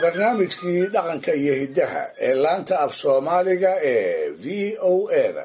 barnaamijkii dhaqanka iyo hiddaha ee laanta af soomaaliga ee v o eda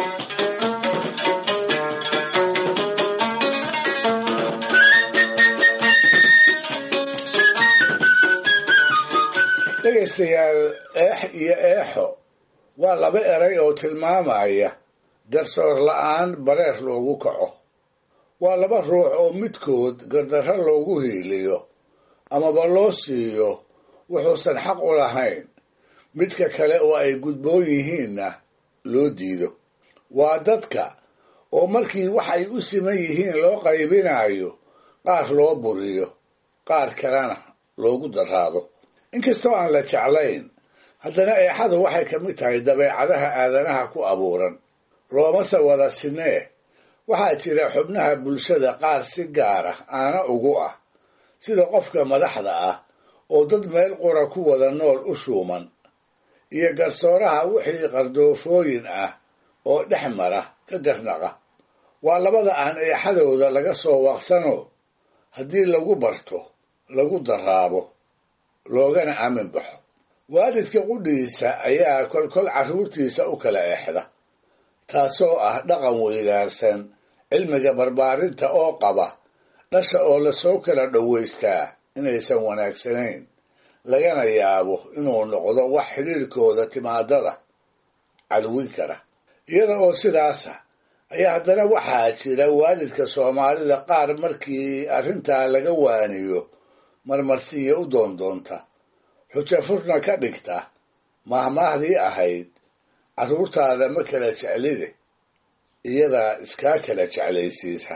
dhegaystayaal eex iyo eexo waa laba eray oo tilmaamaya garsoor la'aan bareer loogu kaco waa laba ruux oo midkood gardarro loogu hiiliyo amaba loo siiyo wuxuusan xaq u lahayn midka kale oo ay gudboon yihiinna loo diido waa dadka oo markii waxay u siman yihiin loo qaybinayo qaar loo buriyo qaar kalena loogu daraado inkastoo aan la jeclayn haddana eexadu waxay ka mid tahay dabeecadaha aadanaha ku abuuran loomase wada sinee waxaa jira xubnaha bulshada qaar si gaar ah aana ugu ah sida qofka madaxda ah oo dad meel qura ku wada nool u shuuman iyo garsooraha wixii qardoofooyin ah oo dhex mara ka garnaqa waa labada aan eexadooda laga soo waaqsano haddii lagu barto lagu daraabo loogana aamin baxo waalidka qudhiisa ayaa kolkol carruurtiisa u kala eexda taasoo ah dhaqan weydaarsan cilmiga barbaarinta oo qaba dhasha oo lasoo kala dhowaystaa inaysan wanaagsanayn lagana yaabo inuu noqdo wax xidhiirkooda timaadada cadwin kara iyada oo sidaasa ayaa haddana waxaa jira waalidka soomaalida qaar markii arrintaa laga waaniyo marmarsiiya u doondoonta xujo furna ka dhigta mahmaahdii ahayd carruurtaada ma kala jeclide iyadaa iskaa kala jeclaysiisa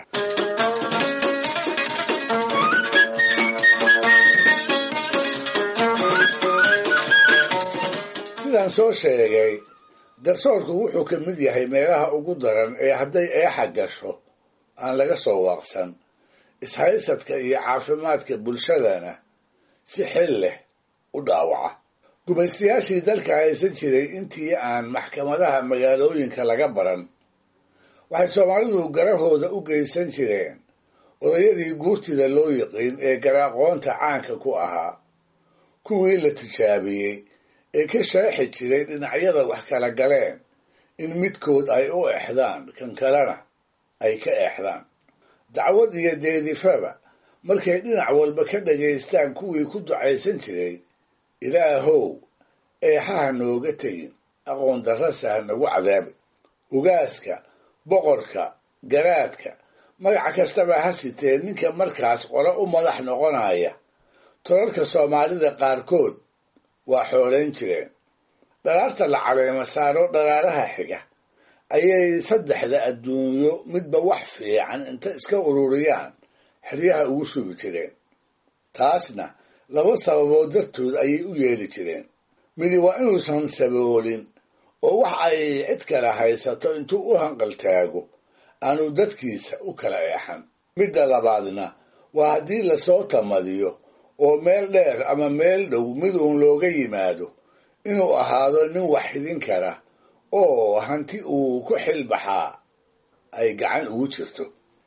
sidaan soo sheegay garsoorku wuxuu ka mid yahay meelaha ugu daran ee hadday eexa gasho aan laga soo waaqsan ishaysadka iyo caafimaadka bulshadana si xil leh u dhaawaca gumaystayaashii dalka haysan jiray intii aan maxkamadaha magaalooyinka laga baran waxay soomaalidu garahooda u geysan jireen odayadii guurtida loo yiqiin ee garaaqoonta caanka ku ahaa kuwii la tijaabiyey ee ka sheexi jiray dhinacyada wax kala galeen in midkood ay u exdaan kan kalena ay ka eexdaan dacwad iyo deedifaba markay dhinac walba ka dhagaystaan kuwii ku ducaysan jiray ilaahow eexaha nooga tegin aqoon darrase ha nagu cadaabi ugaaska boqorka garaadka magac kastaba ha sitee ninka markaas qolo u madax noqonaya tolalka soomaalida qaarkood waa xoolayn jireen dhalaarta la caleemo saaro dhalaalaha xiga ayay saddexda adduunyo midba wax fiican inta iska ururiyaan xeryaha ugu sugi jireen taasna laba sababood dartood ayay u yeeli jireen midi waa inuusan saboolin oo wax ay cid kale haysato intuu u hanqaltaago aanu dadkiisa u kala eexan midda labaadna waa haddii lasoo tamadiyo oo meel dheer ama meel dhow mid uun looga yimaado inuu ahaado nin wax xidin kara oo hanti uu ku xilbaxaa ay gacan ugu jirto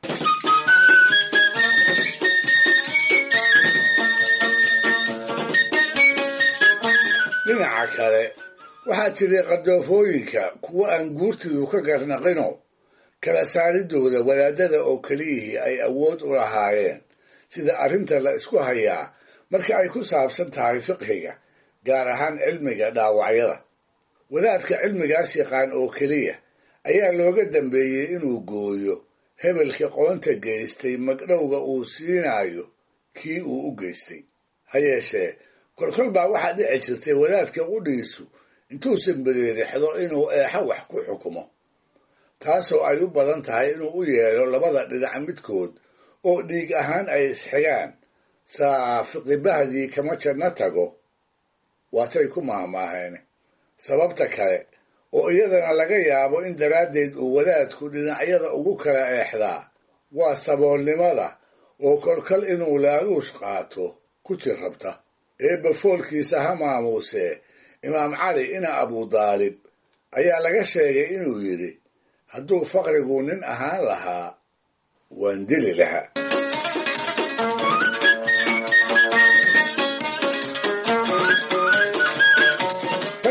dhinaca kale waxaa jiray qardoofooyinka kuwo aan guurtidu ka garnaqino kala saaridooda wadaadada oo keliyihii ay awood u lahaayeen sida arrinta la isku hayaa marka ay ku saabsan tahay fiqhiga gaar ahaan cilmiga dhaawacyada wadaadka cilmigaas yaqaan oo keliya ayaa looga dambeeyey inuu gooyo hebelka qoonta geystay magdhowga uu siinayo kii uu u geystay ha yeeshee kolkol baa waxaa dhici jirtay wadaadka qudhiisu intuusan beriirixdo inuu eexo wax ku xukumo taasoo ay u badan tahay inuu u yeelo labada dhinac midkood oo dhiig ahaan ay isxigaan saafiqibahdii kama janno tago waatay ku maahmaaheen sababta kale oo iyadana laga yaabo in daraaddeed uu wadaadku dhinacyada ugu kala eexdaa waa saboolnimada oo kolkol inuu laaluush qaato ku jir rabta eebba foolkiisa ha maamuusee imaam cali ina abudaalib ayaa laga sheegay inuu yidhi hadduu faqrigu nin ahaan lahaa waan dili lahaa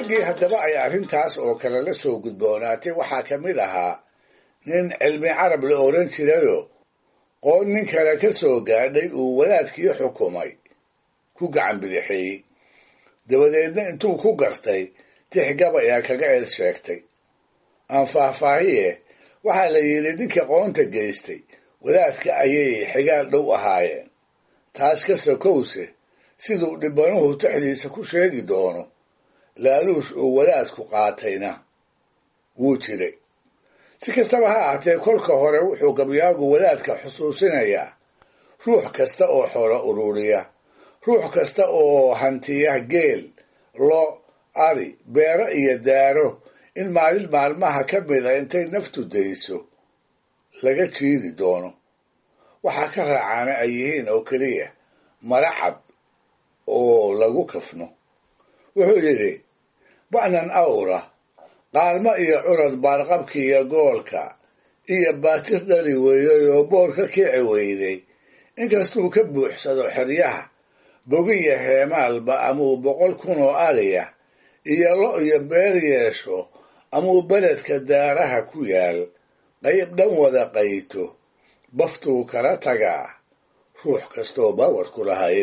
raggii haddaba ay arrintaas oo kale la soo gudboonaatay waxaa ka mid ahaa nin cilmi carab la odhan jirayoo qoon nin kale ka soo gaadhay uu wadaadkii xukumay ku gacan bidixeeyey dabadeedna intuu ku gartay tix gabayaa kaga eed sheegtay aan faahfaahiye waxaa la yidhi ninka qoonta geystay wadaadka ayay xigaal dhow ahaayeen taas ka sokowse siduu dhibbanuhu tixdiisa ku sheegi doono laaluush uu wadaadku qaatayna wuu jiray si kastaba ha ahatee kolka hore wuxuu gabyaagu wadaadka xusuusinayaa ruux kasta oo xoolo ururiya ruux kasta oo hantiya geel lo ari beero iyo daaro in maalin maalmaha ka mida intay naftu dayso laga jiidi doono waxaa ka raacaana ay yihiin oo keliya maracab oo lagu kafno wuxuu yidhi ba'nan awra qaalmo iyo curad baarqabki iyo goolka iyo baatir dhali weeyey oo boor ka kici weyday inkastuu ka buuxsado xeryaha bogiya heemaalba amuu boqol kun oo ariya iyo lo iyo beer yeesho amuu beledka daaraha ku yaal qayb dhan wada qayto baftuu kala tagaa ruux kastoo bawarku lahaye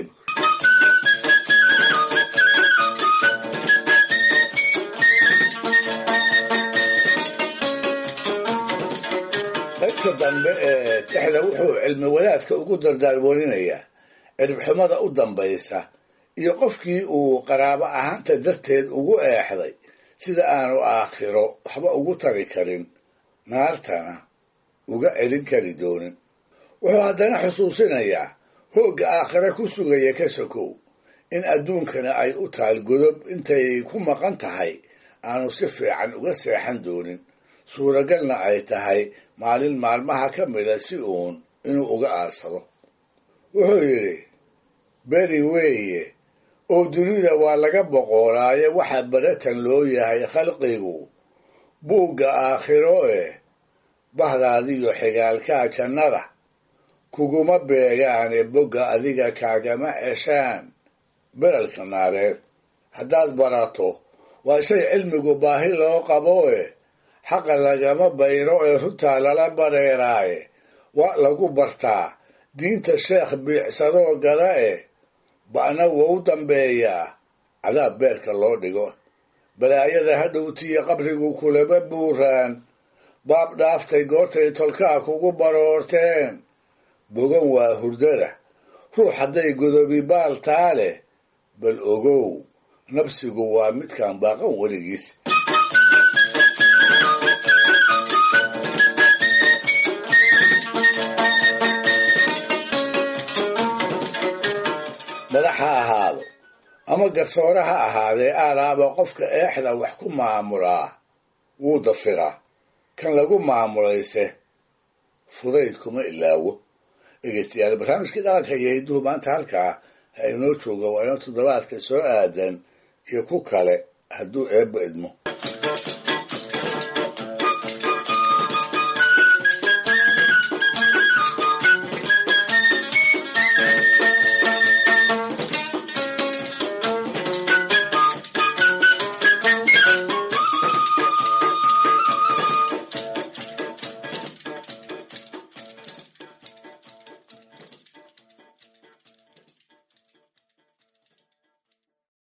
qaybta dambe ee tixda wuxuu cilmi wadaadka ugu dardaarwarinayaa ciribxumada u dambaysa iyo qofkii uu qaraabo ahaanta darteed ugu eexday sida aanu aakhiro waxba ugu tari karin naartana uga celin kari doonin wuxuu haddana xusuusinayaa hoogga aakhire ku sugaya ka sokow in adduunkana ay u taal godob intay ku maqan tahay aanu si fiican uga seexan doonin suuragalna ay tahay maalin maalmaha ka mida si uun inuu uga aarsado wuxuu yidhi beri weeye oo dunida waa laga boqoolaaye waxa baratan loo yahay khalqigu buugga aakhiro eh bahdaadiyo xigaalkaa jannada kuguma beegaane bogga adiga kaagama ceshaan beralka naareed haddaad barato waa shay cilmigu baahi loo qabo eh xaqa lagama bayro ee runtaa lala bareeraaye waa lagu bartaa diinta sheekh biicsadoo gada eh ba'na wou dambeeyaa cadaab beerka loo dhigo balaayada hadhowtiyo qabrigu kulama buuraan baab dhaaftay goortay tolkaa kugu baroorteen bogan waa hurdada ruux hadday godobi baal taa leh bal ogow nabsigu waa midkaan baaqan weligiis madax ha ahaado ama garsoore ha ahaadee aalaaba qofka eexda wax ku maamulaa wuu dafiraa kan lagu maamulayse fudayd kuma ilaawo dhegeystayaal barnaamijkii dhaqanka iyo hidduhu maanta halkaa ha inoo jooga waa inoo toddobaadka soo aadan iyo ku kale hadduu eebba idmo